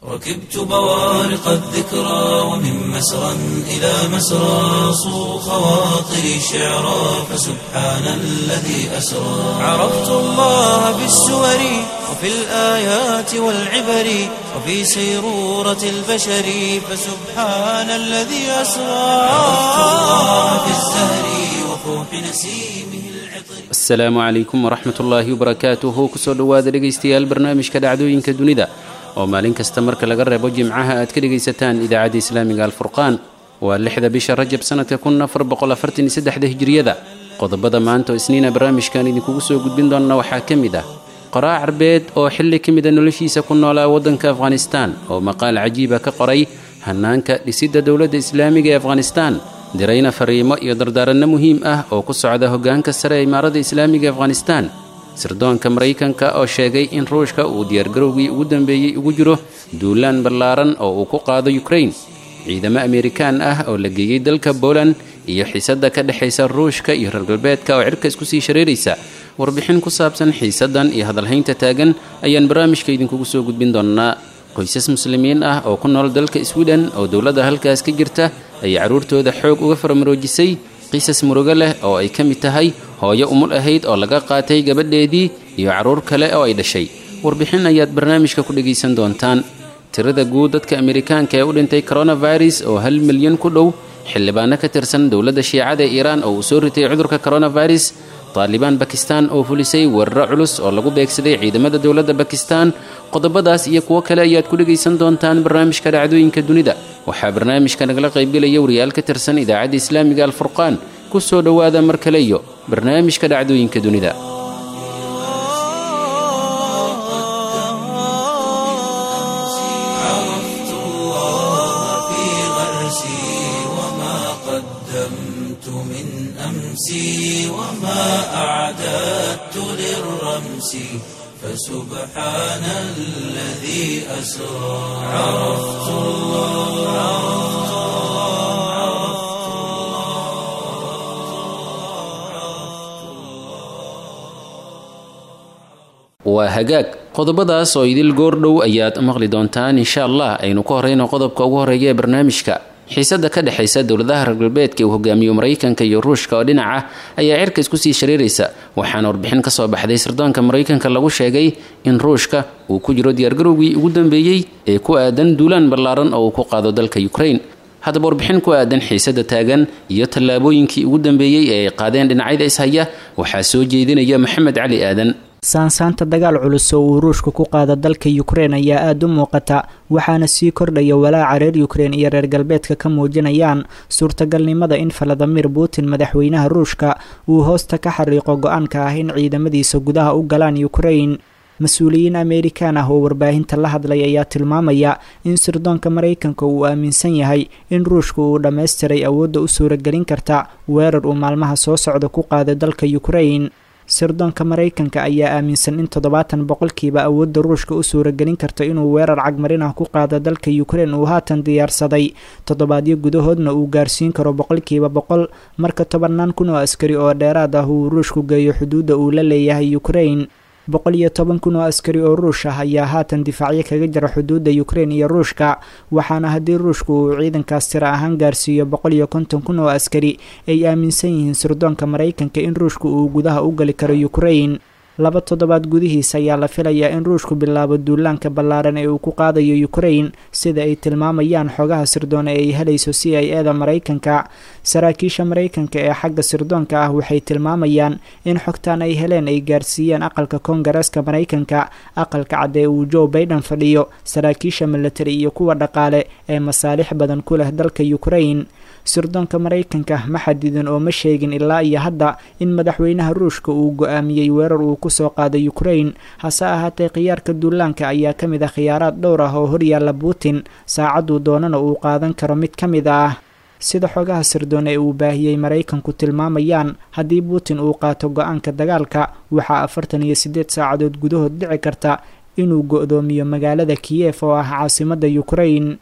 ركبت بوارق الذكرى ومن مسرى إلى مسرى صو خواطري شعرا فسبحان الذي أسرى عرفت الله بالسور وفي الآيات والعبر وفي سيرورة البشر فسبحان الذي أسرى عرفت الله بالزهر وفوح نسيمه العطر asalaamu calaykum waraxmat ullaahi wabarakaatuhu kusoo dhowaada dhegaystayaal barnaamijka dhacdooyinka dunida oo maalin kasta marka laga reebo jimcaha aad ka dhegaysataan idaacadda islaamiga alfurqaan waa lixda bisha rajab sannadka kun afar boqolafartaniyosaddexda hijiriyada qodobada maanta oo isniina barnaamijkan idinkugu soo gudbin doonna waxaa ka mid ah qoraa carbeed oo xilli ka mida noloshiisa ku noolaa waddanka afghanistaan oo maqaal cajiiba ka qoray hannaanka dhisidda dowladda islaamiga ee afghanistaan dirayna fariimo iyo dardaaranno muhiim ah oo ku socda hoggaanka sare ee imaarada islaamiga afghanistaan sirdoonka maraykanka oo sheegay in ruushka uu diyaargarowgii ugu dambeeyey ugu jiro duulaan ballaaran oo uu ku qaado yukrain ciidamo amerikaan ah oo la geeyey dalka boland iyo xiisadda ka dhexaysa ruushka iyo reer galbeedka oo cirka isku sii shareeraysa warbixin ku saabsan xiisaddan iyo hadalhaynta taagan ayaan barnaamijka idinkugu soo gudbin doonnaa qoysas muslimiin ah oo ku nool dalka swiden oo dowladda halkaas ka jirta ayay carruurtooda xoog uga faramaroojisay qisas murugo leh oo ay ka mid tahay hooyo umul ahayd oo laga qaatay gabadheedii iyo carruur kale oo ay dhashay warbixin ayaad barnaamijka ku dhegaysan doontaan tirada guud dadka amerikaanka ee u dhintay coronavirus oo hal milyan ku dhow xildhibaano ka tirsan dowladda shiicada ee iiraan oo uu soo ritay cudurka coronavirus taalibaan bakistan oo fulisay weeraro culus oo lagu beegsaday ciidamada dowladda bakistan qodobadaas iyo kuwo kale ayaad ku dhegaysan doontaan barnaamijka dhacdooyinka dunida waxaa barnaamijka nagala qaybgelaya wariyaal ka tirsan idaacadda islaamiga alfurqaan ku soo dhowaada mar kale iyo barnaamijka dhacdooyinka dunida عرفت الله في غرسي وما قدمت من أمسي وما أعددت للرمس فسبحان الذي أسرى عرفت الله waa hagaag qodobadaas oo idil goordhow ayaad maqli doontaan insha allah aynu ka horeyno qodobka ugu horeeya ee barnaamijka xiisadda ka dhexaysa dowladaha reer galbeedka uu hogaamiyo maraykanka iyo ruushka oo dhinaca ayaa cirka isku sii shareeraysa waxaana warbixin ka soo baxday sirdoonka maraykanka lagu sheegay in ruushka uu ku jiro diyaargarowgii ugu dambeeyey ee ku aadan duulaan ballaaran oo uu ku qaado dalka ukrain haddaba warbixin ku aadan xiisadda taagan iyo tallaabooyinkii ugu dambeeyey ee ay qaadeen dhinacyada ishaya waxaa soo jeedinaya maxamed cali aadan saansaanta dagaal culus oo uu ruushka ku qaado dalka yukrein ayaa aada u muuqata waxaana sii kordhaya walaaca reer yukrein iyo reer galbeedka ka muujinayaan suurtagalnimada in valadimir putin madaxweynaha ruushka uu hoosta ka xariiqo go-aanka ah in ciidamadiisa gudaha u galaan yukrein mas-uuliyiin amerikan ah oo warbaahinta la hadlay ayaa tilmaamaya in sirdoonka maraykanka uu aaminsan yahay in ruushka uu dhammaystiray awoodda u suuragelin karta weerar uu maalmaha soo socda ku qaado dalka yukrein sirdoonka maraykanka ayaa aaminsan in toddobaatan boqolkiiba awoodda ruushka u suuragelin karta inuu weerar cagmarin ah ku qaado dalka ukrein uu haatan diyaarsaday toddobaadyo gudahoodna uu gaarsiin karo boqolkiiba boqol marka tobanaan kun oo askari oo dheeraad ah uu ruushku geeyo xuduudda uu la leeyahay ukrein boqol iyo toban kun oo askari oo ruush ah ayaa haatan difaacyo kaga jira xuduudda ukrein iyo ruushka waxaana haddii ruushku uu ciidankaas tiro ahaan gaarsiiyo boqol iyo konton kun oo askari ay aaminsan yihiin sirdoonka maraykanka in ruushku uu gudaha u gali karo ukrein laba toddobaad gudihiis ayaa la filayaa in ruushku bilaabo duulaanka ballaaran ee uu ku qaadayo ukrein sida ay tilmaamayaan xogaha sirdoon ee ay helayso c i eda maraykanka saraakiisha maraykanka ee xagga sirdoonka ah waxay tilmaamayaan in xogtaan ay heleen ay gaarsiiyeen aqalka koongareeska maraykanka aqalka cad ee uu joe baiden fadhiyo saraakiisha milatari iyo kuwa dhaqaale ee masaalix badan ku leh dalka ukrein sirdoonka maraykanka ma xadidin oo ma sheegin ilaa iyo hadda in madaxweynaha ruushka uu go-aamiyey weerar uu kusoo qaaday ukrein hase ahaatee khiyaarka duulaanka ayaa ka mid ah khiyaaraad dhowr ah oo horyaalla putin saacaduu doonana uu qaadan karo mid ka mid ah sida xogaha sirdoon ee uu baahiyey maraykanku tilmaamayaan haddii putin uu qaato go-aanka dagaalka waxaa afartan iyo siddeed saacadood gudahood dhici karta inuu go-doomiyo magaalada kiyef oo ah caasimadda ukrein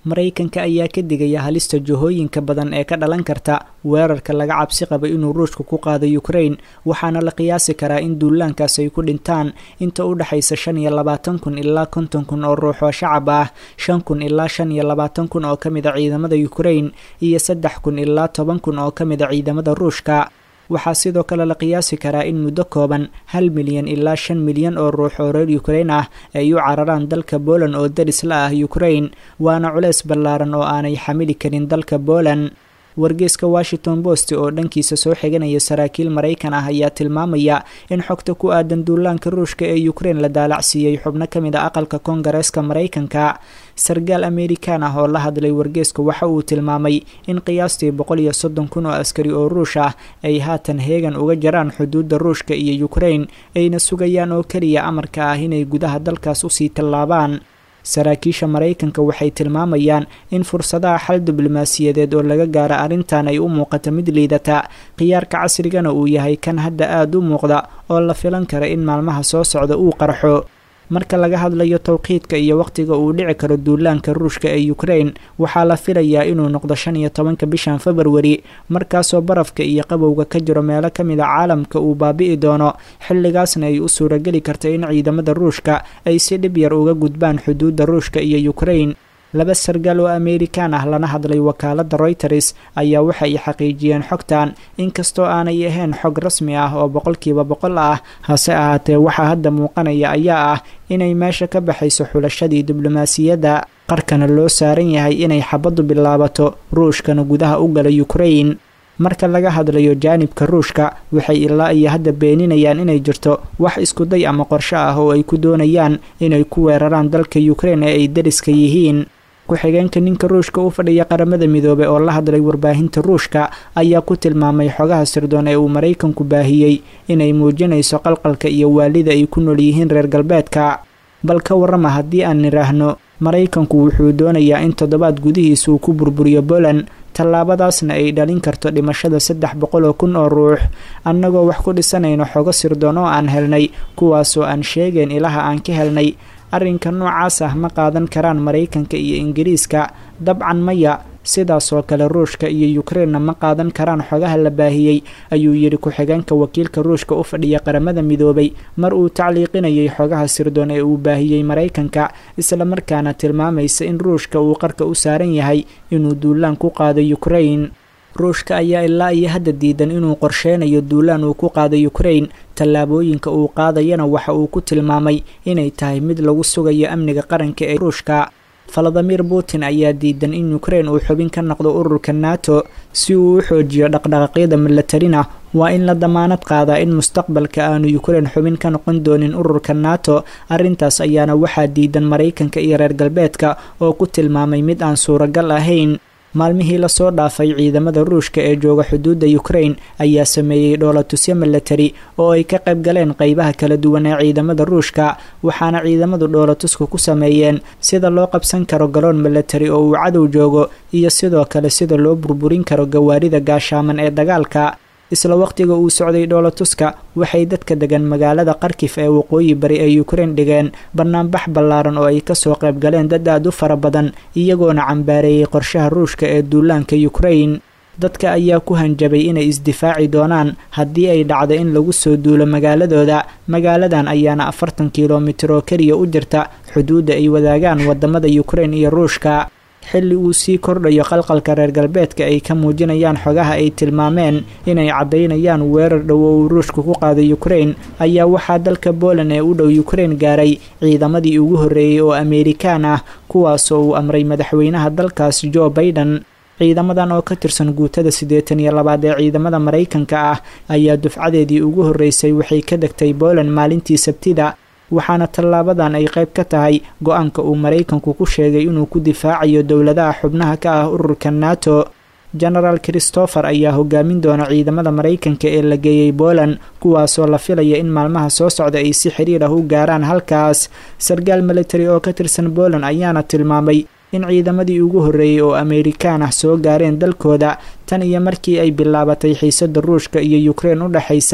maraykanka ayaa ka digaya halista jihooyinka badan ee ka dhalan karta weerarka laga cabsi qaba inuu ruushka ku qaado ukraine waxaana la qiyaasi karaa in duulaankaas ay ku dhintaan inta u dhexaysa shan iyo labaatan kun ilaa konton kun oo ruux oo shacab ah shan kun ilaa shan iyo labaatan kun oo ka mid a ciidamada ukraine iyo saddex kun ilaa toban kun oo ka mid a ciidamada ruushka waxaa sidoo kale la qiyaasi karaa in muddo kooban hal milyan ilaa shan milyan oo ruux oo reer ukraine ah ay u cararaan dalka poland oo daris la ah ukraine waana culeys ballaaran oo aanay xamili karin dalka poland wargeyska washington post oo dhankiisa soo xiganaya saraakiil maraykan ah ayaa tilmaamaya in xogta ku aadan duulaanka ruushka ee ukraine la daalacsiiyey xubno ka mid a aqalka koongareeska maraykanka sargaal amerikan ah oo la hadlay wargeyska waxa uu tilmaamay in qiyaastii boqol iyo soddon kun oo askari oo ruush ah ay haatan heegan uga jaraan xuduudda ruushka iyo ukraine ayna sugayaan oo keliya amarka ah inay gudaha dalkaas usii tallaabaan saraakiisha maraykanka waxay tilmaamayaan in fursadaha xal diblomaasiyadeed oo laga gaara arrintan ay u muuqato mid liidata khiyaarka casrigana uu yahay kan hadda aada u muuqda oo la filan kara in maalmaha soo socda uu qarxo marka laga hadlayo towqiidka iyo waqtiga uu dhici karo duulaanka ruushka ee ukraine waxaa la filayaa inuu noqdo shan iyo tobanka bishan februari markaasoo barafka iyo qabowga ka jiro meelo ka mid a caalamka uu baabi'i doono xilligaasna ay u suurageli karta in ciidamada ruushka ay si dhib yar uga gudbaan xuduudda ruushka iyo ukraine laba sargaal oo amerikan ah lana hadlay wakaaladda reuters ayaa waxay xaqiijiyeen xogtan inkastoo aanay ahayn xog rasmi ah oo boqolkiiba boqol ah hase ahaatee waxaa hadda muuqanaya ayaa ah inay meesha ka baxayso xulashadii diblomaasiyadda qarkana loo saaran yahay inay xabaddu bilaabato ruushkana gudaha u gala ukraine marka laga hadlayo jaanibka ruushka waxay ilaa iyo hadda beeninayaan inay jirto wax iskuday ama qorsho ah oo ay ku doonayaan inay ku weeraraan dalka ukraine ee ay dariska yihiin ku-xigeenka ninka ruushka u fadhiya qaramada midoobey oo la hadlay warbaahinta ruushka ayaa ku tilmaamay xogaha sirdoon ee uu maraykanku baahiyey inay muujinayso qalqalka iyo waalida ay ku nool yihiin reer galbeedka bal ka warrama haddii aan nidhaahno maraykanku wuxuu doonayaa in toddobaad gudihiisa uu ku burburiyo poland tallaabadaasna ay dhalin karto dhimashada saddex boqol oo kun oo ruux annagoo wax ku dhisanayno xogo sirdoon oo aan helnay kuwaasoo aan sheegayn ilaha aan ka helnay arrinka noocaas ah ma qaadan karaan maraykanka iyo ingiriiska dabcan maya sidaasoo kale ruushka iyo ukrainena ma qaadan karaan xogaha la baahiyey ayuu yidhi ku-xigeenka wakiilka ruushka u fadhiya qaramada midoobay mar uu tacliiqinayay xogaha sirdoon ee uu baahiyey maraykanka islamarkaana tilmaamaysa in ruushka uu qarka u saaran yahay inuu duulaan ku qaado ukrain ruushka ayaa ilaa iyo hadda diidan inuu qorsheynayo duulaan uu ku qaado ukrain tallaabooyinka uu qaadayana waxa uu ku tilmaamay inay tahay mid lagu sugayo amniga qaranka ee ruushka valadimir putin ayaa diidan in ukrain uu xubin ka noqdo ururka nato si uu u xoojiyo dhaqdhaqaaqyada milatarina waa in la damaanad qaadaa in mustaqbalka aanu ukrain xubin ka noqon doonin ururka nato arrintaas ayaana waxaa diidan maraykanka iyo reer galbeedka oo ku tilmaamay mid aan suuragal ahayn maalmihii lasoo dhaafay ciidamada ruushka ee jooga xuduudda ukrain ayaa sameeyey dhoolatusyo milatari oo ay ka qayb galeen qeybaha kala duwan ee ciidamada ruushka waxaana ciidamadu dhoolatuska ku sameeyeen sida loo qabsan karo galoon milatari oo uu cadow joogo iyo sidoo kale sida loo burburin karo gawaarida gaashaaman ee dagaalka isla waqtiga uu socday dhoolatuska waxay dadka degan magaalada karkif ee waqooyi bari ee ukrain dhigeen banaanbax ballaaran oo ay kasoo qayb galeen dad aad u fara badan iyagoona cambaareeyey qorshaha ruushka ee duulaanka ukrain dadka ayaa ku hanjabay inay isdifaaci doonaan haddii ay dhacdo in lagu soo duulo magaaladooda magaaladan ayaana afartan kilomitir oo keliya u jirta xuduudda ay wadaagaan wadamada ukrain iyo ruushka xilli uu sii kordhayo qalqalka reer galbeedka ay ka muujinayaan xogaha ay tilmaameen inay caddaynayaan weerar dhow oo uu ruushka ku qaaday ukrain ayaa waxaa dalka poland ee u dhow ukrain gaaray ciidamadii ugu horreeyey oo amerikaan ah kuwaasoo uu amray madaxweynaha dalkaas joe baiden ciidamadan oo ka tirsan guutada siddeetan iyo labaad ee ciidamada maraykanka ah ayaa dufcadeedii ugu horreysay waxay ka degtay poland maalintii sabtida waxaana tallaabadan ay qayb ka tahay go-aanka uu maraykanku ku sheegay inuu ku difaacayo dowladaha xubnaha ka ah ururka nato genaraal christopher ayaa hogaamin doona ciidamada maraykanka ee la geeyey poland kuwaasoo la filaya in maalmaha soo socda ay si xiriir ah u gaaraan halkaas sargaal military oo ka tirsan poland ayaana tilmaamay in ciidamadii ugu horreeyey oo amerikaan ah soo gaareen dalkooda tan iyo markii ay bilaabatay xiisada ruushka iyo ukrain u dhexaysa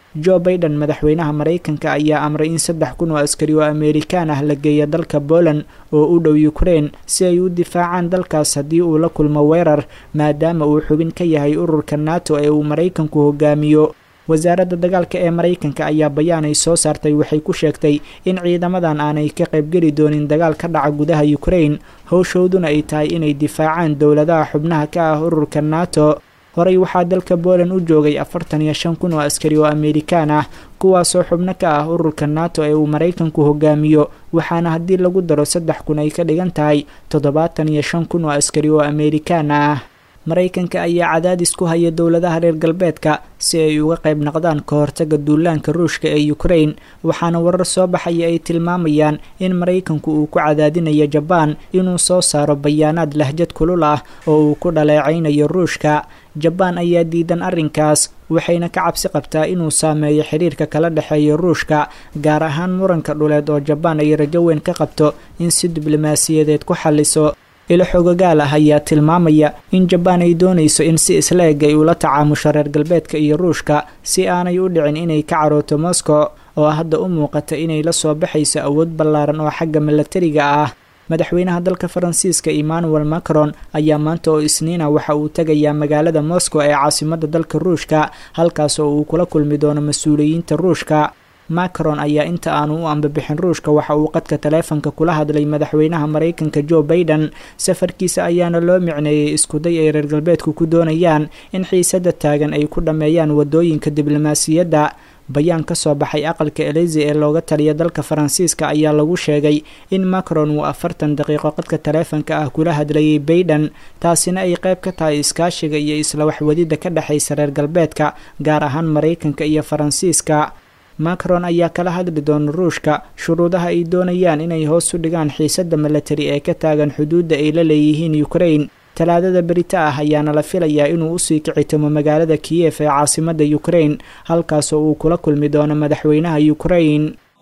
joe baiden madaxweynaha maraykanka ayaa amray in saddex kun oo askari oo amerikaan ah la geeya dalka poland oo u dhow ukraine si ay u difaacaan dalkaas haddii uu la kulmo weerar maadaama uu xubin ka yahay ururka nato ee uu maraykanku hogaamiyo wasaaradda dagaalka ee maraykanka ayaa bayaan ay soo saartay waxay ku sheegtay in ciidamadan aanay ka qaybgeli doonin dagaal ka dhaca gudaha ukraine howshooduna ay tahay inay difaacaan dowladaha xubnaha ka ah ururka nato horey waxaa dalka poland u joogay afartan iyo shan kun oo askari oo amerikaan ah kuwaasoo xubno ka ah ururka nato ee uu maraykanku hogaamiyo waxaana haddii lagu daro saddex kun ay ka dhigan tahay toddobaatan iyo shan kun oo askari oo amerikaan ah maraykanka ayaa cadaadis ku haya dowladaha reer galbeedka si ay uga qayb noqdaan ka hortaga duulaanka ruushka ee ukraine waxaana warar soo baxaya ay tilmaamayaan in maraykanku uu ku cadaadinayo jabaan inuu soo saaro bayaanaad lahjad kulul ah oo uu ku dhaleecaynayo ruushka jabaan ayaa diidan arrinkaas waxayna ka cabsi qabtaa inuu saameeyo xiriirka kala dhexeeya ruushka gaar ahaan muranka dhuleed oo jabaan ay rajo weyn ka qabto in si diblomaasiyadeed ku xalliso ilo xogagaal ah ayaa tilmaamaya in jabaan ay doonayso in si isla eg ay ula tacaamusho reer galbeedka iyo ruushka si aanay u dhicin inay ka carooto moscow oo hadda u muuqata inay la soo baxayso awood ballaaran oo xagga milatariga ah madaxweynaha dalka faransiiska emmanuel macron ayaa maanta oo isniina waxa uu tegayaa magaalada moscow ee caasimada dalka ruushka halkaas oo uu kula kulmi doono mas-uuliyiinta ruushka macron ayaa inta aanu u ambabixin ruushka waxa uu qadka taleefanka kula hadlay madaxweynaha maraykanka joe baiden safarkiisa ayaana loo micneeyey iskuday ay reer galbeedku ku doonayaan in xiisada taagan ay ku dhammeeyaan wadooyinka diblomaasiyadda bayaan ka soo baxay aqalka elise ee looga taliya dalka faransiiska ayaa lagu sheegay in macron uu afartan daqiiqo qadka taleefanka ah kula hadlayay baiden taasina ay qayb ka tahay iskaashiga iyo isla waxwadida ka dhexaysa reer galbeedka gaar ahaan maraykanka iyo faransiiska macron ayaa kala hadli doona ruushka shuruudaha ay doonayaan inay hoos u dhigaan xiisadda milatari ee ka taagan xuduudda ay la leeyihiin ukraine talaadada berita ah ayaana la filayaa inuu usii kicitimo magaalada kiyef ee caasimada ukraine halkaasoo uu kula kulmi doono madaxweynaha ukraine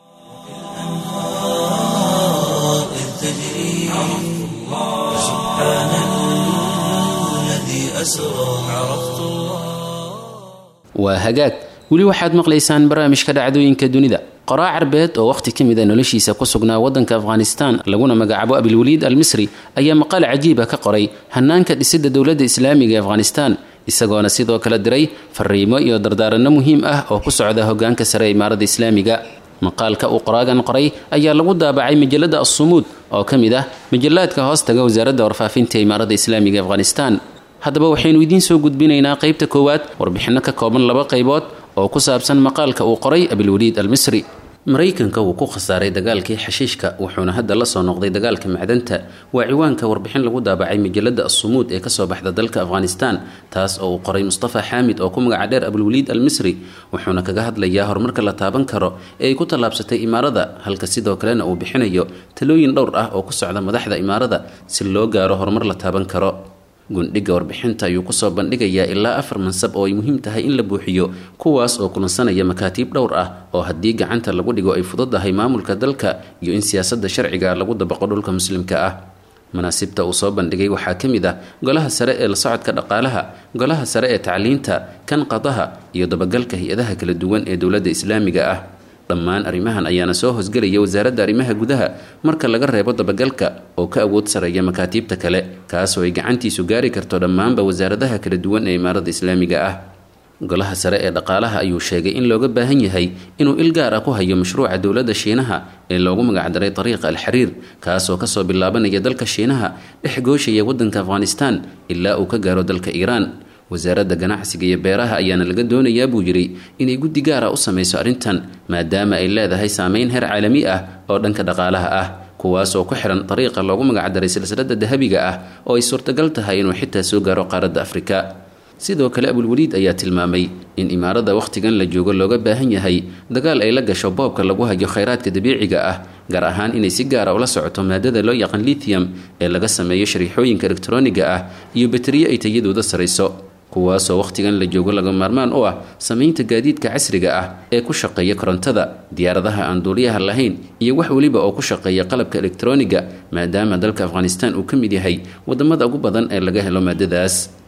waa hagaag weli waxaad maqlaysaan barnaamijka dhacdooyinka dunida qoraa carbeed oo wakhti ka mid a noloshiisa ku sugnaa waddanka afghanistan laguna magacaabo abilwaliid al misri ayaa maqaal cajiiba ka qoray hanaanka dhisidda dowladda islaamiga ee afghanistan isagoona sidoo kale diray fariimo iyo dardaaranno muhiim ah oo ku socda hogaanka sare ee imaaradda islaamiga maqaalka uu qoraagan qoray ayaa lagu daabacay majalada assumuud oo ka mid ah majallaadka hoostaga wasaaradda warfaafinta ee imaaradda islaamiga ee afghanistan haddaba waxaynu idiin soo gudbinaynaa qaybta koowaad warbixinno ka kooban laba qaybood oo ku saabsan maqaalka uu qoray abilwaliid al misri maraykanka wuu ku khasaaray dagaalkii xashiishka wuxuuna hadda la soo noqday dagaalka macdanta waa ciwaanka warbixin lagu daabacay majalada assumuud ee kasoo baxda dalka afghanistan taas oo uu qoray mustafa xaamid oo ku magaca dheer abilwaliid al misri wuxuuna kaga hadlayaa horumarka la taaban karo ee ay ku tallaabsatay imaarada halka sidoo kalena uu bixinayo talooyin dhowr ah oo ku socda madaxda imaarada si loo gaaro horumar la taaban karo gundhiga warbixinta ayuu kusoo bandhigayaa ilaa afar mansab oo ay muhiim tahay in la buuxiyo kuwaas oo kulansanaya makaatiib dhowr ah oo haddii gacanta lagu dhigo ay fududahay maamulka dalka iyo in siyaasadda sharciga lagu dabaqo dhulka muslimka ah manaasibta uu soo bandhigay waxaa ka mid ah golaha sare ee la socodka dhaqaalaha golaha sare ee tacliinta kan qadaha iyo dabagalka hay-adaha kala duwan ee dowladda islaamiga ah dhammaan arrimahan ayaana soo hosgelaya wasaaradda arrimaha gudaha marka laga reebo dabagalka oo ka awood sareeya makaatiibta kale kaasoo ay gacantiisu gaari karto dhammaanba wasaaradaha kala duwan ee imaaradda islaamiga ah golaha sare ee dhaqaalaha ayuu sheegay in looga baahan yahay inuu il gaar ah ku hayo mashruuca dowladda shiinaha ee loogu magacdaray dariiqa alxariir kaasoo kasoo bilaabanaya dalka shiinaha dhex gooshaya waddanka afghanistan ilaa uu ka gaaro dalka iiraan wasaaradda ganacsiga iyo beeraha ayaana laga doonayaa buu yidhi inay guddi gaara u samayso arrintan maadaama ay leedahay saameyn heer caalami ah oo dhanka dhaqaalaha ah kuwaasoo ku xihan dariiqa loogu magacdaray silsiladda dahabiga ah oo ay suurtagal tahay inuu xitaa soo gaaro qaaradda afrika sidoo kale abulwaliid ayaa tilmaamay in imaarada wakhtigan la joogo looga baahan yahay dagaal ay la gasho boobka lagu hayo khayraadka dabiiciga ah gaar ahaan inay si gaara ula socoto maadada loo yaqaan lithium ee laga sameeyo shariixooyinka elektroniga ah iyo bateriye ay tayadooda sarayso kuwaasoo wakhtigan la joogo laga maarmaan u ah samaynta gaadiidka casriga ah ee ku shaqeeya korontada diyaaradaha aan duuliyaha lahayn iyo wax weliba oo ku shaqeeya qalabka elektroniga maadaama dalka afghanistan uu ka mid yahay wadamada ugu badan ee laga helo maadadaas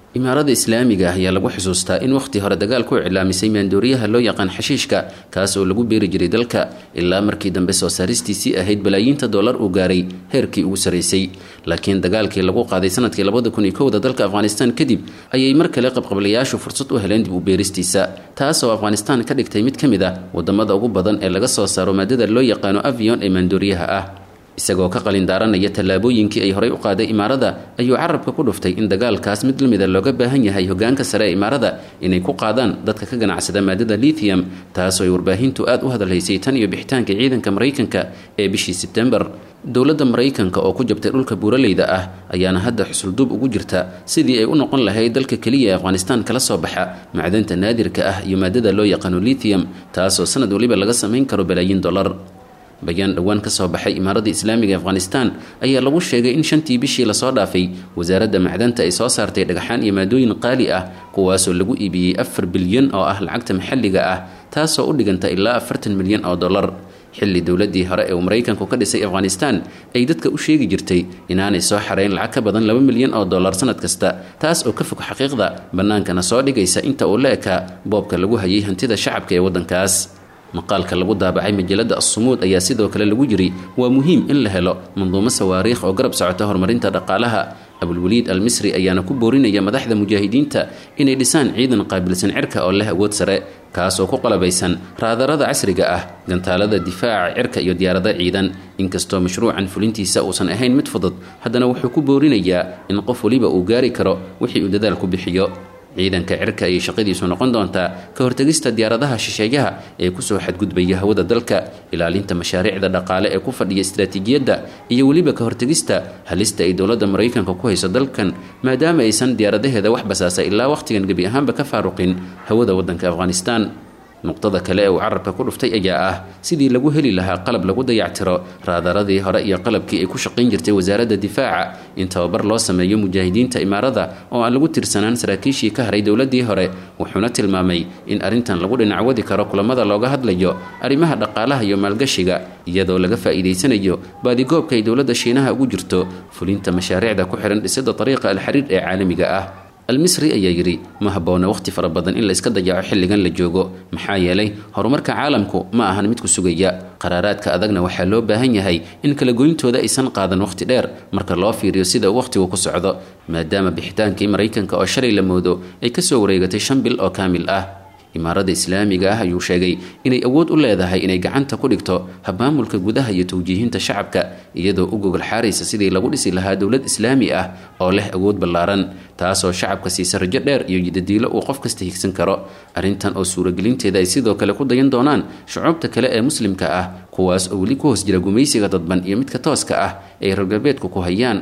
imaarada islaamiga ah ayaa lagu xusuustaa in wakhti hore dagaal ku iclaamisay maandooriyaha loo yaqaan xashiishka kaas oo lagu beeri jiray dalka ilaa markii dambe soo saaristiisii ahayd balaayiinta dollar uu gaaray heerkii ugu sarraysay laakiin dagaalkii lagu qaaday sanadkii labada kun iyo kowda dalka afghanistan kadib ayay mar kale qabqablayaashu fursad u heleen dib u beeristiisa taas oo afghanistan ka dhigtay mid ka mid ah wadamada ugu badan ee laga soo saaro maadada loo yaqaano avion ee maandooriyaha ah isagoo ka qalindaaranaya tallaabooyinkii ay horey u qaaday imaarada ayuu carabka ku dhuftay in dagaalkaas mid lamida looga baahan yahay hogaanka sare ee imaarada inay ku qaadaan dadka ka ganacsada maadada lithium taasoo ay warbaahintu aad u hadalhaysay tan iyo bixitaanka ciidanka maraykanka ee bishii sebtembar dowladda maraykanka oo ku jabtay dhulka buuraleyda ah ayaana hadda xusulduub ugu jirta sidii ay u noqon lahayd dalka keliya ee afghanistan kala soo baxa macdanta naadirka ah iyo maadada loo yaqaano lithium taasoo sanad waliba laga samayn karo balaayiin dollar bayaan dhowaan ka soo baxay imaaradda islaamiga ee afghanistan ayaa lagu sheegay in shantii bishii lasoo dhaafay wasaaradda macdanta ay soo saartay dhagaxaan iyo maadooyin qaali ah kuwaasoo lagu iibiyey afar bilyan oo ah lacagta maxalliga ah taasoo u dhiganta ilaa afartan milyan oo dollar xilli dowladii hore ee uu maraykanku ka dhisay afghanistan ay dadka u sheegi jirtay inaanay soo xarayn lacag ka badan laba milyan oo dollar sanad kasta taas oo ka fog xaqiiqda bannaankana soo dhigaysa inta uu la ekaa boobka lagu hayay hantida shacabka ee waddankaas maqaalka lagu daabacay majalada assumuud ayaa sidoo kale lagu yiri waa muhiim in la helo manduumo sawaariikh oo garab socota horumarinta dhaqaalaha abulwaliid al misri ayaana ku boorinaya madaxda mujaahidiinta inay dhisaan ciidan qaabilsan cirka oo leh awood sare kaas oo ku qalabaysan raadarada casriga ah gantaalada difaaca cirka iyo diyaarado ciidan inkastoo mashruucan fulintiisa uusan ahayn mid fudud haddana wuxuu ku boorinayaa in qof waliba uu gaari karo wixii uu dadaal ku bixiyo ciidanka cirka ayay shaqadiisu noqon doontaa ka hortegista diyaaradaha shisheeyaha ee kusoo xadgudbaya hawada dalka ilaalinta mashaariicda dhaqaale ee ku fadhiya istaraatiijiyadda iyo weliba ka hortegista halista ay dowladda maraykanka ku hayso dalkan maadaama aysan diyaaradaheeda wax basaasa ilaa wakhtigan gebi ahaanba ka faaruqin hawada waddanka afghanistan nuqdada kale ee uu carabka ku dhuftay ayaa ah sidii lagu heli lahaa qalab lagu dayactiro raadaradii hore iyo qalabkii ay ku shaqayn jirtay wasaaradda difaaca in tababar loo sameeyo mujaahidiinta imaarada oo aan lagu tirsanaan saraakiishii ka haray dowladii hore wuxuuna tilmaamay in arrintan lagu dhinac wadi karo kulamada looga hadlayo arrimaha dhaqaalaha iyo maalgashiga iyadoo laga faa'iidaysanayo baadigoobka ay dowladda shiinaha ugu jirto fulinta mashaariicda ku xihan dhisida dariiqa alxariir ee caalamiga ah almisri ayaa yidhi ma habboona wakhti fara badan in la iska dayaco xilligan la joogo maxaa yeelay horumarka caalamku ma ahan mid ku sugaya qaraaraadka adagna waxaa loo baahan yahay in kala goyntooda aysan qaadan wakhti dheer marka loo fiiriyo sida uu wakhtigu ku socdo maadaama bixitaankii maraykanka oo shalay la moodo ay kasoo wareegatay shan bil oo kaamil ah imaaradda islaamiga ah ayuu sheegay inay awood u leedahay inay gacanta ku dhigto habmaamulka gudaha iyo tawjiihinta shacabka iyadoo u gogol xaaraysa sidii lagu dhisi lahaa dowlad islaami ah oo leh awood ballaaran taasoo shacabka siisa rajo dheer iyo yidadiilo uu qof kasta higsan karo arrintan oo suuragelinteeda ay sidoo kale ku dayan doonaan shucuubta kale ee muslimka ah kuwaas oo weli ku hoos jira gumaysiga dadban iyo midka tooska ah ay reer galbeedku ku hayaan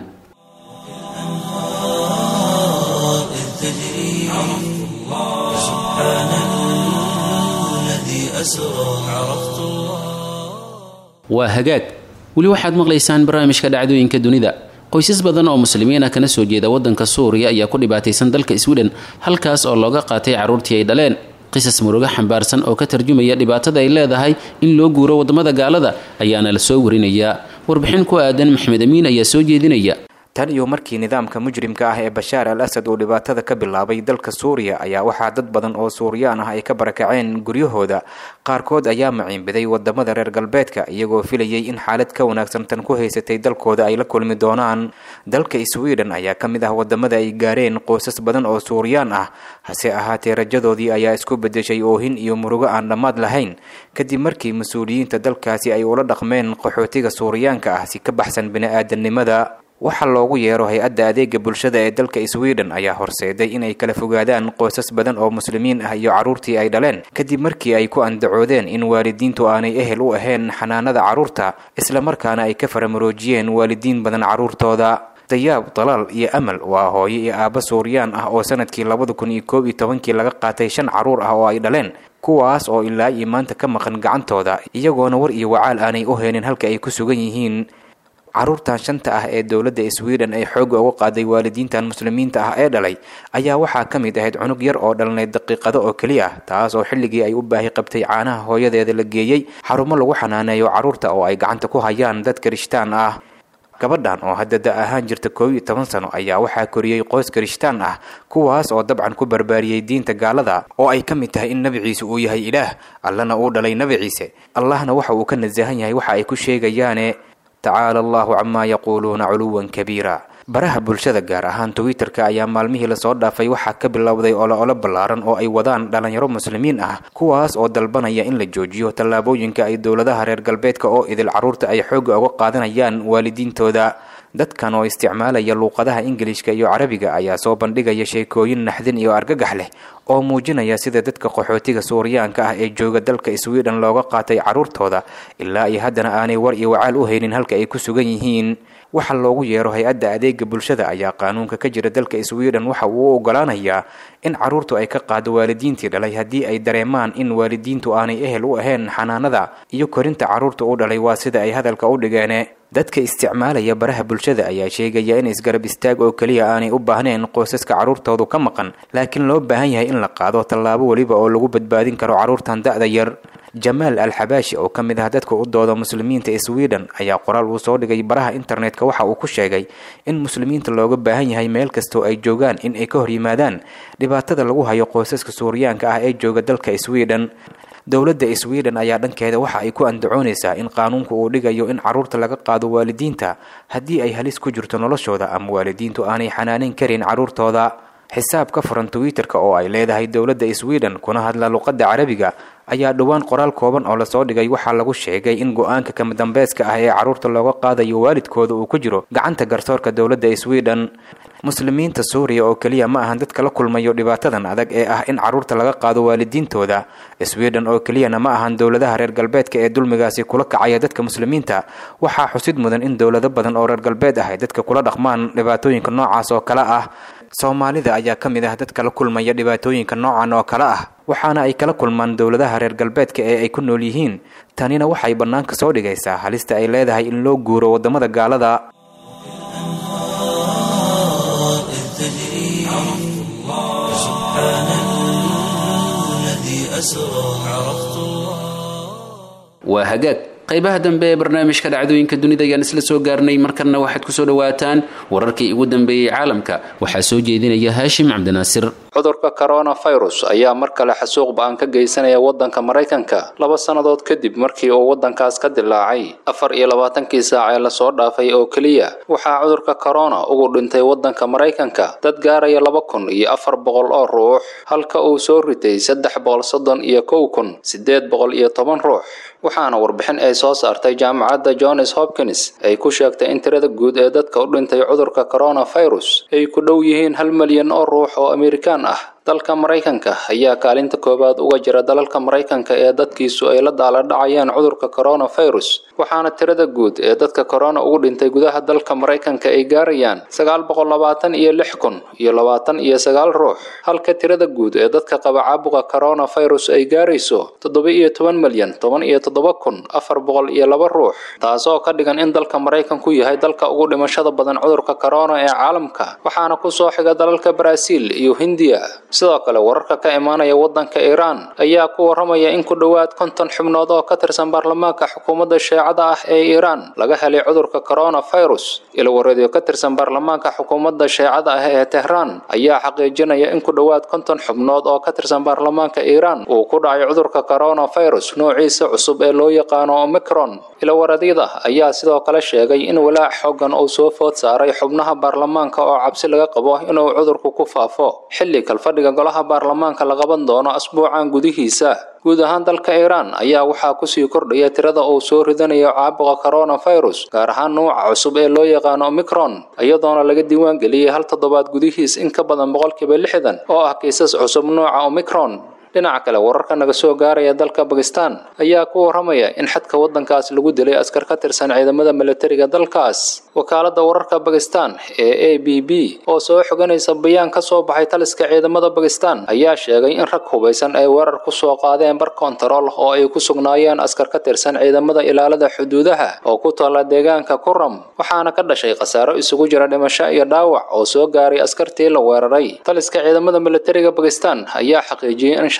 waa hagaag weli waxaad maqlaysaan barnaamijka dhacdooyinka dunida qoysas badan oo muslimiin ah kana soo jeeda waddanka suuriya ayaa ku dhibaataysan dalka sweden halkaas oo looga qaatay carruurtii ay dhaleen qisas murugo xambaarsan oo ka tarjumaya dhibaatada ay leedahay in loo guuro waddamada gaalada ayaana la soo warinayaa warbixin ku aadan maxmed amiin ayaa soo jeedinaya tan iyo markii nidaamka mujrimka ah ee bashaar al asad uu dhibaatada ka bilaabay dalka suuriya ayaa waxaa dad badan oo suuriyaan ah ay ka barakaceen guryahooda qaarkood ayaa maciinbiday wadamada reer galbeedka iyagoo filayay in xaalad ka wanaagsan tan ku haysatay dalkooda ay la kulmi doonaan dalka sweden ayaa ka mid ah wadamada ay gaareen qoysas badan oo suuriyaan ah hase ahaatee rajadoodii ayaa isku bedeshay oohin iyo murugo aan dhammaad lahayn kadib markii mas-uuliyiinta dalkaasi ay ula dhaqmeen qaxootiga suuriyaanka ah si ka baxsan bini-aadamnimada waxaa loogu yeero hay-adda adeega bulshada ee dalka sweden ayaa horseeday inay kala fogaadaan qoysas badan oo muslimiin ah iyo carruurtii ay dhaleen kadib markii ay ku andacoodeen in waalidiintu aanay ehel u ahayn xanaanada carruurta islamarkaana ay ka faramaroojiyeen waalidiin badan carruurtooda dayaab dalaal iyo amal waa hooyo iyo aabba suuriyaan ah oo sanadkii labada kun iyo koob iyo tobankii laga qaatay shan carruur ah oo ay dhaleen kuwaas oo ilaa iyo maanta ka maqan gacantooda iyagoona war iyo wacaal aanay u heenin halka ay ku sugan yihiin carruurtan shanta ah ee dowladda sweden ay xoogga uga qaaday waalidiintan muslimiinta ah ee dhalay ayaa waxaa ka mid ahayd cunug yar oo dhalnayd daqiiqado oo keliya ah taas oo xilligii ay u baahi qabtay caanaha hooyadeeda la geeyey xarumo lagu xanaaneeyo carruurta oo ay gacanta ku hayaan dad karishtaan ah gabadhan oo hadda da ahaan jirta koob iyo toban sano ayaa waxaa koriyey qoys kirishtaan ah kuwaas oo dabcan ku barbaariyey diinta gaalada oo ay ka mid tahay in nebi ciise uu yahay ilaah allana uu dhalay nebi ciise allahna waxa uu ka nasahan yahay waxa ay ku sheegayaane tacaala allahu camaa yaquuluuna culuwan kabiira baraha bulshada gaar ahaan twitter-ka ayaa maalmihii lasoo dhaafay waxaa ka bilowday olo-olo ballaaran oo ay wadaan dhallinyaro muslimiin ah kuwaas oo dalbanaya in la joojiyo tallaabooyinka ay dowladaha reer galbeedka oo idil carruurta ay xoogga uga qaadanayaan waalidiintooda dadkan oo isticmaalaya luuqadaha ingilishka iyo carabiga ayaa soo bandhigaya sheekooyin naxdin iyo argagax leh oo muujinaya sida dadka qaxootiga suuriyaanka ah ee jooga dalka sweden looga qaatay carruurtooda ilaa iyo haddana aanay war iyo wacaal u haynin halka ay ku sugan yihiin waxa loogu yeero hay-adda adeega bulshada ayaa qaanuunka ka jira dalka sweden waxa uu u ogolaanayaa in carruurtu ay ka qaado waalidiintii dhalay haddii ay dareemaan in waalidiintu aanay ehel u ahayn xanaanada iyo korinta carruurta u dhalay waa sida ay hadalka u dhigeene dadka isticmaalaya baraha bulshada ayaa sheegaya in isgarab istaag oo keliya aanay u baahnayn qoysaska carruurtoodu ka maqan laakiin loo baahan yahay in la qaado tallaabo weliba oo lagu badbaadin karo carruurtan da-da yar jamaal al-xabaashi oo ka mid ah dadka u dooda muslimiinta ee sweden ayaa qoraal uu soo dhigay baraha internetka waxa uu ku sheegay in muslimiinta looga baahan yahay meel kastoo ay joogaan in ay ka hor yimaadaan dhibaatada lagu hayo qoysaska suuriyaanka ah ee jooga dalka sweden dowladda sweden ayaa dhankeeda waxa ay ku andacoonaysaa in qaanuunku uu dhigayo in carruurta laga qaado waalidiinta haddii ay halis ku jirto noloshooda ama waalidiintu aanay xanaaneyn karin carruurtooda xisaab ka furan twitter-ka oo ay leedahay dowladda sweden kuna hadla luqadda carabiga ayaa dhowaan qoraal kooban oo lasoo dhigay waxaa lagu sheegay in go-aanka kama dambeeska ah ee carruurta looga qaadayo waalidkooda uu ku jiro gacanta garsoorka dowladda sweden muslimiinta suuriya oo keliya ma ahan dadka la kulmayo dhibaatadan adag ee ah in carruurta laga qaado waalidiintooda sweden oo keliyana ma ahan dowladaha reer galbeedka ee dulmigaasi kula kacaya dadka muslimiinta waxaa xusid mudan in dowlado badan oo reer galbeed ah ay dadka kula dhaqmaan dhibaatooyinka noocaas oo kale ah soomaalida ayaa ka mid ah dadka la kulmaya dhibaatooyinka noocan oo kale ah waxaana ay kala kulmaan dowladaha reer galbeedka ee ay ku nool yihiin tanina waxay bannaanka soo dhigaysaa halista ay leedahay in loo guuro waddamada gaalada waa hagaag qaybaha dambe ee barnaamijka dhacdooyinka dunida ayaan isla soo gaarnay markanna waxaad kusoo dhawaataan wararkii ugu dambeeyey caalamka waxaa soo jeedinaya haashim cabdinaasir cudurka coronavirus ayaa mar kale xasuuq ba-an ka geysanaya waddanka maraykanka laba sannadood kadib markii uu waddankaas ka dilaacay afar iyo labaatankii saac ee lasoo dhaafay oo keliya waxaa cudurka corona ugu dhintay waddanka maraykanka dad gaaraya laba kun iyo afar boqol oo ruux halka uu soo ritay saddex boqol soddon iyo kow kun siddeed boqol iyo toban ruux waxaana warbixin ay soo saartay jaamacadda johns hopkins ay ku sheegtay in tirada guud ee dadka u dhintay cudurka coronavirus ay ku dhow yihiin hal milyan oo ruux oo amerikaan ah dalka maraykanka ayaa kaalinta koowaad uga jira dalalka maraykanka ee dadkiisu ay la daaladhacayaan cudurka coronavirus waxaana tirada guud ee dadka corona ugu dhintay gudaha dalka maraykanka ay gaarayaan sagaal boqol labaatan iyo lix kun iyo labaatan iyo sagaal ruux halka tirada guud ee dadka qaba caabuqa coronavirus ay gaarayso toddoba iyo toban milyan toban iyo toddoba kun afar boqol iyo laba ruux taasoo ka dhigan in dalka maraykanku yahay dalka ugu dhimashada badan cudurka corona ee caalamka waxaana kusoo xiga dalalka baraaziil iyo hindiya sidoo kale wararka ka imaanaya waddanka iiraan ayaa ku waramaya in ku dhowaad konton xubnood oo ka tirsan baarlamaanka xukuumadda sheecada ah ee iiraan laga helay cudurka coronavirus ilwareedyo ka tirsan baarlamaanka xukuumadda sheecada ah ee tehraan ayaa xaqiijinaya in ku dhowaad konton xubnood oo ka tirsan baarlamaanka iiraan uu ku dhacay cudurka coronavirus noociisa cusub ee loo yaqaano omicron ilwareedyada ayaa sidoo kale sheegay in walaac xoogan uu soo food saaray xubnaha baarlamaanka oo cabsi laga qabo inuu cudurku ku faafo xilli kalfadhiga golaha baarlamaanka la qaban doono asbuucan gudihiisa guud ahaan dalka iiraan ayaa waxaa kusii kordhaya tirada uu soo ridanayo caabuqa coronavirus gaar ahaan nuuca cusub ee loo yaqaano omicron iyadoona laga diiwaan geliyey hal toddobaad gudihiis in ka badan boqolkiiba lixdan oo ah kiisas cusub nuuca omicron dhinaca kale wararka naga soo gaaraya dalka bakistan ayaa ku waramaya in xadka waddankaas lagu dilay askar ka tirsan ciidamada milatariga dalkaas wakaaladda wararka bakistan ee a b b oo soo xoganaysa bayaan ka soo baxay taliska ciidamada bakistan ayaa sheegay in rag hubaysan ay weerar ku soo qaadeen bar kontarool oo ay ku sugnaayeen askar ka tirsan ciidamada ilaalada xuduudaha oo ku taalla deegaanka kuram waxaana ka dhashay khasaaro isugu jira dhimasho iyo dhaawac oo soo gaaray askartii la weeraray taliska ciidamada milatariga bakistan ayaa xaqiijiyey in shan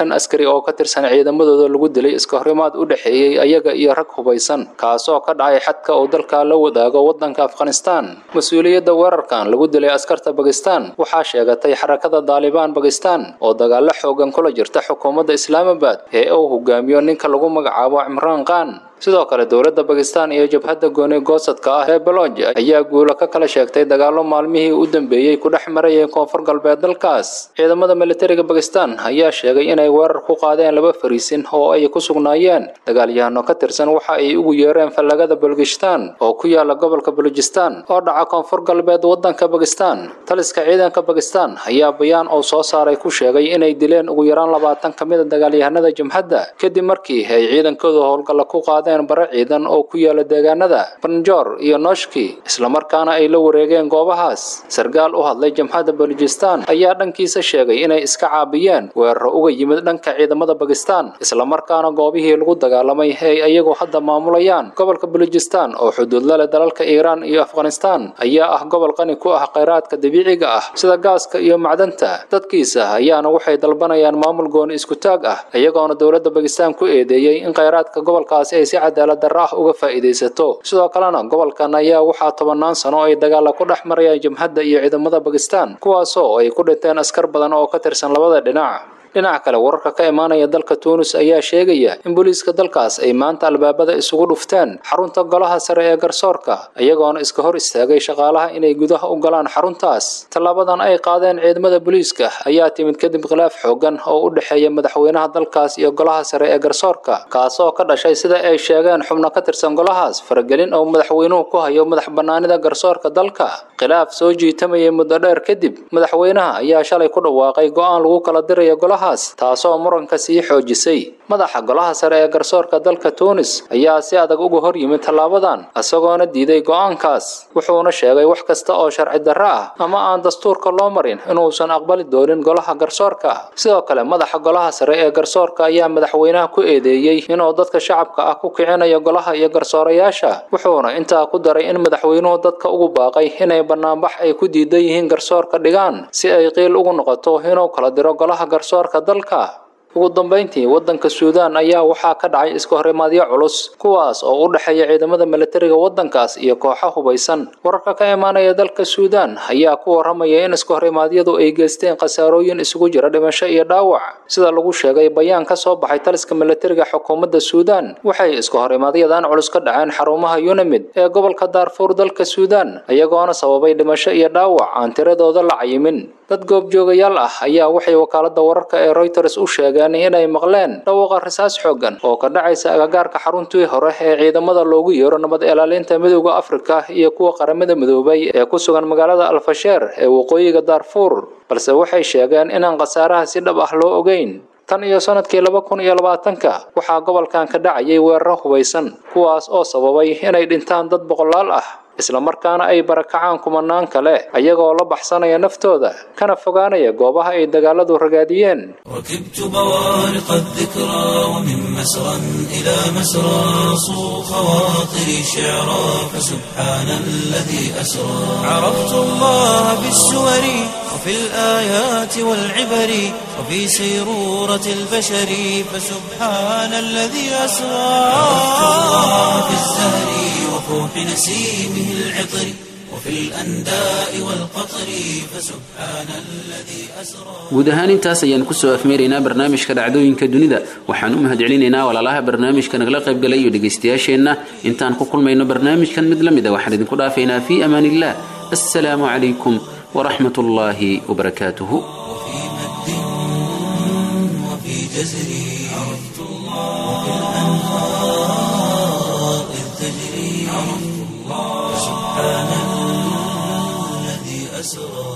shan askari oo ka tirsan ciidamadooda lagu dilay iska horimaad u dhexeeyey ayaga iyo rag hubaysan kaasoo ka dhacay xadka uu dalka la wadaago waddanka afghanistan mas-uuliyadda weerarkan lagu dilay askarta bakistan waxaa sheegatay xarakada daalibaan bakistan oo dagaalo xoogan kula jirta xukuumadda islaamabad ee uu hogaamiyo ninka lagu magacaabo cimraan khan sidoo kale dowladda bakistan iyo jabhadda gooni goosadka ah ee baloj ayaa guulo ka kala sheegtay dagaalo maalmihii u dambeeyey ku dhex marayay koonfur galbeed dalkaas ciidamada militariga bakistan ayaa sheegay inay weerar ku qaadeen laba fariisin oo ay ku sugnaayeen dagaalyahano ka tirsan waxa ay ugu yeereen fallagada balgistan oo ku yaala gobolka balujistan oo dhaca koonfur galbeed waddanka bakistan taliska ciidanka bakistan ayaa bayaan oo soo saaray ku sheegay inay dileen ugu yaraan labaatan ka mid a dagaalyahanada jamhadda kadib markii ay ciidankooda howlgalla ku qaadeen bare ciidan oo ku yaala deegaanada banjoor iyo nooshki islamarkaana ay la wareegeen goobahaas sarkaal u hadlay jamhadda balujistan ayaa dhankiisa sheegay inay iska caabiyeen weeraro uga yimid dhanka ciidamada bakistan islamarkaana goobihii lagu dagaalamay ay ayagu hadda maamulayaan gobolka balujistan oo xuduud la leh dalalka iiraan iyo afghanistan ayaa ah gobol qani ku ah kheyraadka dabiiciga ah sida gaaska iyo macdanta dadkiisa ayaana waxay dalbanayaan maamul gooni isku taag ah iyagoona dowladda bakistan ku eedeeyey in kheyraadka gobolkaasi ay si cadaalad darro ah uga faa'iidaysato sidoo kalena gobolkan ayaa waxaa tobannaan sano ay dagaala ku dhex marayaan jamhadda iyo ciidamada bakistan kuwaasoo ay ku dhinteen askar badan oo ka tirsan labada dhinac dhinaca kale wararka ka imaanaya dalka tuunis ayaa sheegaya in booliiska dalkaas ay maanta albaabada isugu dhufteen xarunta golaha sare ee garsoorka iyagoona iska hor istaagay shaqaalaha inay gudaha u galaan xaruntaas tallaabadan ay qaadeen ciidamada booliiska ayaa timid kadib khilaaf xoogan oo u dhexeeya madaxweynaha dalkaas iyo golaha sare ee garsoorka kaasoo ka dhashay sida ay sheegeen xubno ka tirsan golahaas faragelin oo madaxweynuhu ku hayo madax bannaanida garsoorka dalka khilaaf soo jiitamayay muddo dheer kadib madaxweynaha ayaa shalay ku dhawaaqay go'aan lagu kala dirayo golaha taasoo muranka sii xoojisay madaxa golaha sare ee garsoorka dalka tuunis ayaa si adag uga hor yimid tallaabadan isagoona diiday go'aankaas wuxuuna sheegay wax kasta oo sharci darro ah ama aan dastuurka loo marin inuusan aqbali doonin golaha garsoorka sidoo kale madaxa golaha sare ee garsoorka ayaa madaxweynaha ku eedeeyey inuu dadka shacabka ah ku kicinayo golaha iyo garsoorayaasha wuxuuna intaa ku daray in madaxweynuhu dadka ugu baaqay inay banaanbax ay ku diidan yihiin garsoorka dhigaan si ay qiil ugu noqoto inuu kala diro golaha garsoorka dalka ugu dambayntii waddanka suudaan ayaa waxaa ka dhacay iska horimaadyo culus kuwaas oo u dhexeeya ciidamada militariga waddankaas iyo kooxo hubaysan wararka ka imaanaya dalka suudaan ayaa ku waramaya in iska horimaadyadu ay geysteen khasaarooyin isugu jira dhimasho iyo dhaawac sida lagu sheegay bayaan ka soo baxay taliska militariga xukuumadda suudaan waxay iska horimaadyadaan culus ka dhaceen xarumaha yunamid ee gobolka daarfuur dalka suudaan iyagoona sababay dhimasho iyo dhaawac aan tiradooda la cayimin dad goobjoogayaal ah ayaa waxay wakaalada wararka ee reuters u sheegeen inay maqleen dhawaaqa rasaas xoogan oo ka dhacaysa agagaarka xaruntii hore ee ciidamada loogu yeero nabad ilaalinta midowda afrika iyo kuwa qaramada midoobay ee ku sugan magaalada alfasheer ee waqooyiga daarfuur balse waxay sheegeen inaan khasaaraha si dhab ah loo ogeyn tan iyo sanadkii laba kun iyo labaatanka waxaa gobolkan ka dhacayay weeraro hubaysan kuwaas oo sababay inay dhintaan dad boqolaal ah islamarkaana ay barakacaan kumanaan kale ayagoo la baxsanaya naftooda kana fogaanaya goobaha ay dagaaladu ragaadiyeen ركبت بوارق الذكرى ومن مسرى إلى مسرى صو خواطري شعرا فسبحان الذي أسرى عرفت الله بالسور وفي الآيات والعبر وفي سيرورة البشر فسبحان الذي أسرى عرفت الله بالزهر وفوح نسيمه العطر وفي الأنداء والقطر فسبحان الذي أسرى guud ahaan intaas ayaan kusoo afmeeraynaa barnaamijka dhacdooyinka dunida waxaan u mahadcelinaynaa walaalaha barnaamijka nagala qaybgalay iyo dhegaystayaasheenna intaan ku kulmayno barnaamijkan mid la mid a waxaan idinku dhaafaynaa fii amaan illah assalaamu calaykum waraxmat ullaahi wabarakaatuhu وفي مد وفي جزر عرفت الله وفي الأنهار إذ تجري عرفت الله سبحان الذي أسرى